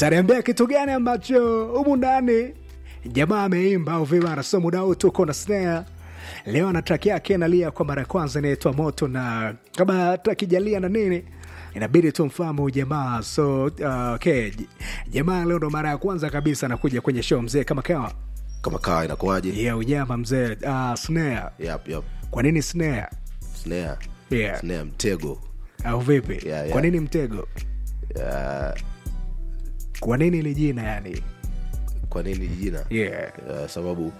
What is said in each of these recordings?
utaniambia kitu gani ambacho humu ndani jamaa ameimba au vibara so muda huu tuko na snare leo ana track yake nalia kwa mara ya kwanza inaitwa moto na kama takijalia na nini inabidi tumfahamu jamaa so uh, okay. jamaa leo ndo mara ya kwanza kabisa anakuja kwenye show mzee kama kawa kama kaa inakuwaje yeah, unyama mzee uh, snare yep, yep. kwa nini snare snare yeah. snare mtego au vipi Yeah, yeah. kwa nini mtego uh, kwa nini ili jina yani kwa nini jina yeah. uh, sababu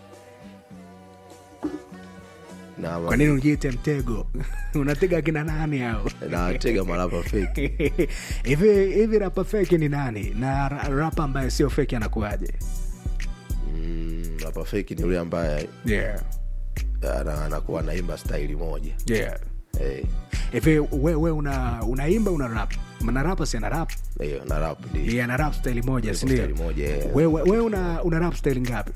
na kwa nini ujiite mtego unatega kina nani au natega marapa feki hivi hivi rapa feki ni nani na ra- rapa ambaye sio feki anakuaje mm, rapa feki ni yule ambaye yeah. ana- anakuwa anaimba staili moja yeah. Eh, hivi we, we una unaimba una rap na rapa si ana rap hiyo na rap ndio yeah, ana rap style moja sindio staili moja eh. we, we, we una, una rap style ngapi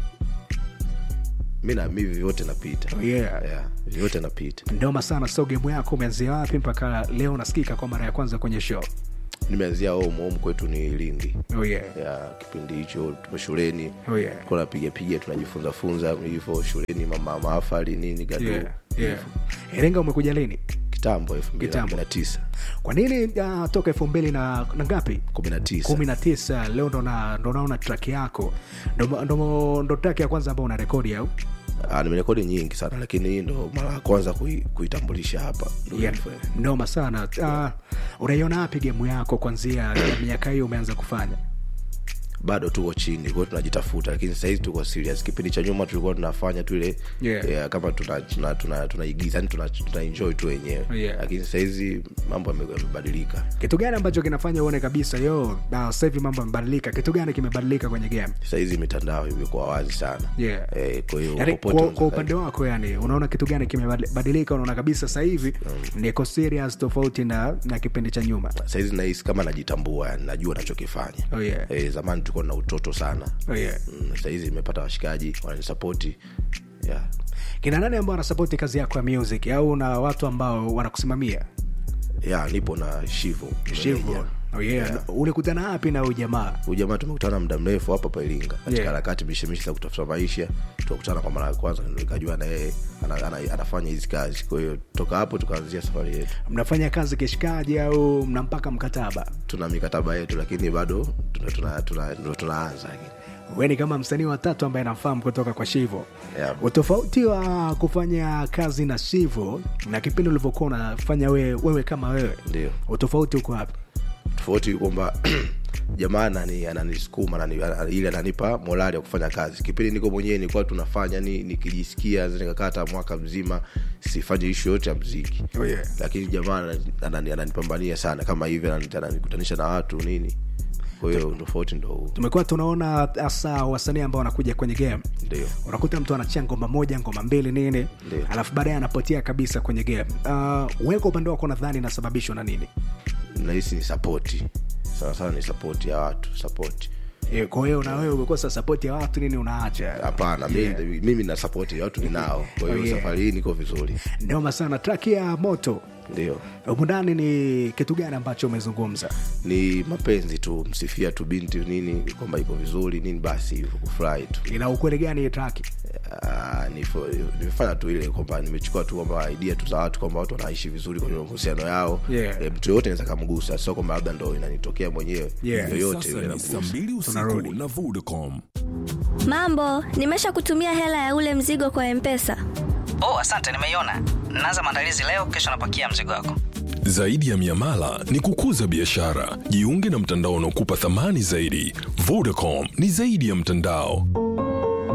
mi na mi vyote napita yeah. yeah, vyote napita ndoma sana so game yako umeanzia wapi mpaka leo unasikika kwa mara ya kwanza kwenye show nimeanzia home home kwetu ni lindi oh yeah. ya kipindi hicho tupo shuleni Oh yeah. kuna piga piga tunajifunza funza hivyo shuleni mama maafali nini gadu Yeah. Yeah. iringa umekuja lini kitambo elfu mbili na Kitambo. kumi na tisa kwa nini uh, toka elfu mbili na na ngapi kumi na tisa kumi na tisa leo ndo na- ndo naona track yako ndo, ndo, ndo track ya kwanza ambao una rekodi au Ah, nimerekodi nyingi sana lakini hii ndo mara ya kwanza kui, kuitambulisha hapa Ndo yeah. nilifanya. noma sana uh, unaiona wapi gemu yako kwanzia ya miaka hiyo umeanza kufanya bado tuko chini kwao tunajitafuta lakini sahizi tuko serious kipindi cha nyuma tulikuwa tunafanya tu ile Yeah. yeah, kama tunaigiza tuna, tuna, tunaigiza, yani tuna, tuna enjoy tu wenyewe Yeah. lakini sahizi mambo yame- yamebadilika kitu gani ambacho kinafanya uone kabisa yo na sasa hivi mambo yamebadilika kitu gani kimebadilika kwenye game sahizi mitandao imekuwa wazi sana Yeah. eh, kwa hiyo yani, popote kwa, unaweza kwa upande wako yani unaona kitu gani kimebadilika unaona kabisa sasa hivi niko serious tofauti na na kipindi cha nyuma sahizi nahisi kama najitambua yani najua nachokifanya Oh, yeah. eh, zamani tulikuwa na utoto sana oh, yeah. mm, sahizi imepata washikaji wananisapoti yeah. kina nani ambao wanasapoti kazi yako ya music au na watu ambao wanakusimamia yeah, nipo na shivo shivo meneja. oh, yeah. Yeah. ulikutana wapi na huyu jamaa huyu jamaa tumekutana muda mrefu hapa pa iringa katika Yeah. harakati mishemishe za kutafuta maisha tukakutana kwa mara ya kwanza ndo nikajua na yeye ana, ana, anafanya hizi kazi kwa hiyo toka hapo tukaanzia safari yetu mnafanya kazi kishikaji au mnampaka mkataba tuna mikataba yetu lakini bado tuna, tuna, tuna, ndo tunaanza lakini we ni kama msanii wa tatu ambaye namfahamu kutoka kwa shivo Yeah. utofauti wa kufanya kazi na shivo na kipindi ulivyokuwa unafanya wewe, wewe kama wewe ndio utofauti uko wapi tofauti kwamba jamaa anani- ananisukuma anani- ana- ili ananipa morali ya kufanya kazi kipindi niko mwenyewe nilikuwa tunafanya ni nikijisikia naweza nikakaa hata mwaka mzima sifanye ishu yote ya mziki Oh, yeah. lakini jamaa anani- anani- ananipambania sana kama hivi anani- ananikutanisha na watu nini kwa hiyo tofauti ndo huu tumekuwa tunaona hasa wasanii ambao wanakuja kwenye game ndio unakuta mtu anachia ngoma moja ngoma mbili nini Ndio. alafu baadaye anapotea kabisa kwenye game uh, weka upande wako nadhani inasababishwa na nini nahisi ni sapoti sana sana ni sapoti ya watu sapoti Eh, kwa hiyo na wewe umekosa sapoti ya watu nini unaacha hapana Yeah. mimi, mimi na sapoti ya watu ninao kwa hiyo Oh, yeah. safari hii niko vizuri noma sana track ya moto ndio humu ndani ni kitu gani ambacho umezungumza ni mapenzi tu msifia tu binti nini kwamba iko vizuri nini basi hivyo kufurahi tu ina ukweli gani hii track Ah, nifo- nimefanya tu ile kwamba nimechukua tu kwamba idea tu za watu kwamba watu wanaishi vizuri kwenye mahusiano yao Yeah. e, mtu yoyote naweza kamgusa sio kwamba labda ndo inanitokea mwenyewe Yeah. yoyote Sasa yule ni saa namgusa mbili usiku Tunarudi. na Vodacom. Mambo, nimesha kutumia hela ya ule mzigo kwa Mpesa. oh asante nimeiona naanza maandalizi leo kesho napakia mzigo wako Zaidi ya miamala ni kukuza biashara. Jiunge na mtandao unaokupa thamani zaidi. Vodacom ni zaidi ya mtandao.